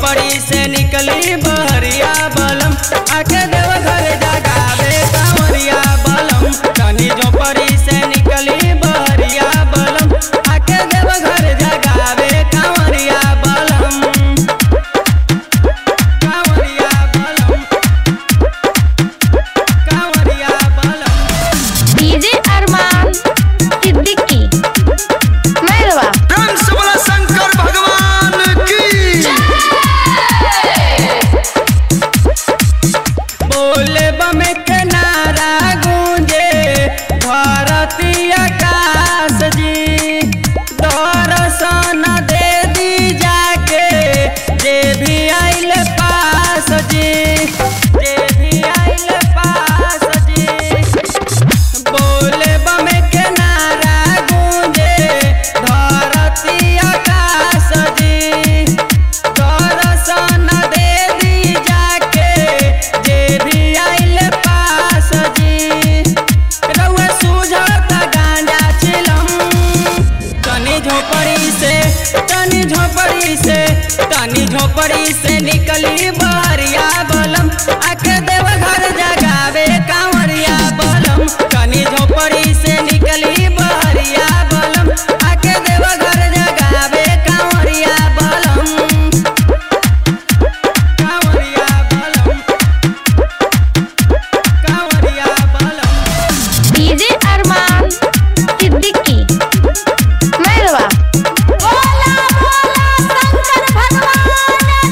झोपड़ी से निकली बहरिया बलम आके देव घर जगावे कांवरिया बलम तनी झोपड़ी से निकली बहरिया बलम आके देव घर जगावे कांवरिया बलम कांवरिया बलम कांवरिया बलम डीजे अरमान सिद्दीकी मैरवा रंग से बोला शंकर भगवान की बोले बम के नारा गूंजे भारती आकाश जी दर्शन दे दी जाके जे भी आइल पास जी जे भी आइल पास जी बोले बम के नारा गूंजे धरती आकाश जी दर्शन दे दी जाके जे भी आइल पास जी रउआ सूझत गांजा चिलम तनी झोपड़ी से तनी झोपड़ी से तनी झोपड़ी से निकली बहरिया बलम आके देव घर जगावे कांवरिया बलम तनी झोपड़ी से निकली बहरिया बलम आके देव घर जगावे कांवरिया बलम कांवरिया बलम कांवरिया बलम डीजे अरमान सिद्दीकी मैरवा बोला बोला शंकर भगवान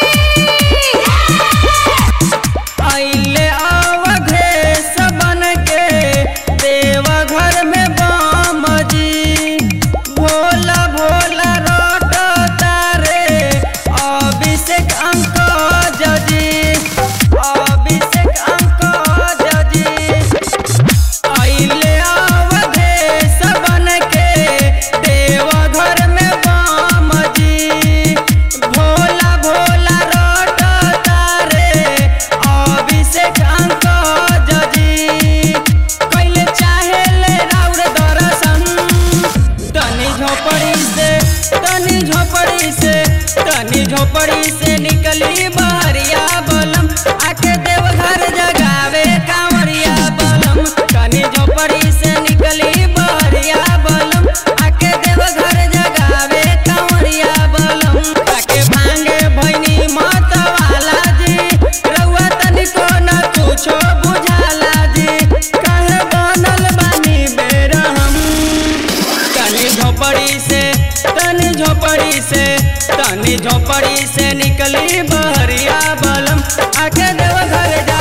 की आइले अवधेश बन के देव घर में बाम जी भोला भोला रोट तारे अभिषेक अंक जजी अभिषेक अंक जजी आइले अवधेश बन के देव घर में बाम जी भोला भोला रोट तारे अभिषेक अंक जजी कैले चाहे ले राउर दर्शन तनी झोपड़ी से तनी झोपड़ी से तनी झोपड़ी से निकली बहरिया बलम आके देव घर जगावे कांवरिया बलम तनी झोपड़ी से निकली बहरिया बलम आके देव घर जगावे कांवरिया बलम आके भांगे भैनी मत वाला जी रउआ तनिको न कुछो बुझाला जी काहे बनल बानी बेरहम तनी झोपड़ी से तनी झोपड़ी से तनी झोपड़ी से निकली बहरिया बलम आके देव घर जा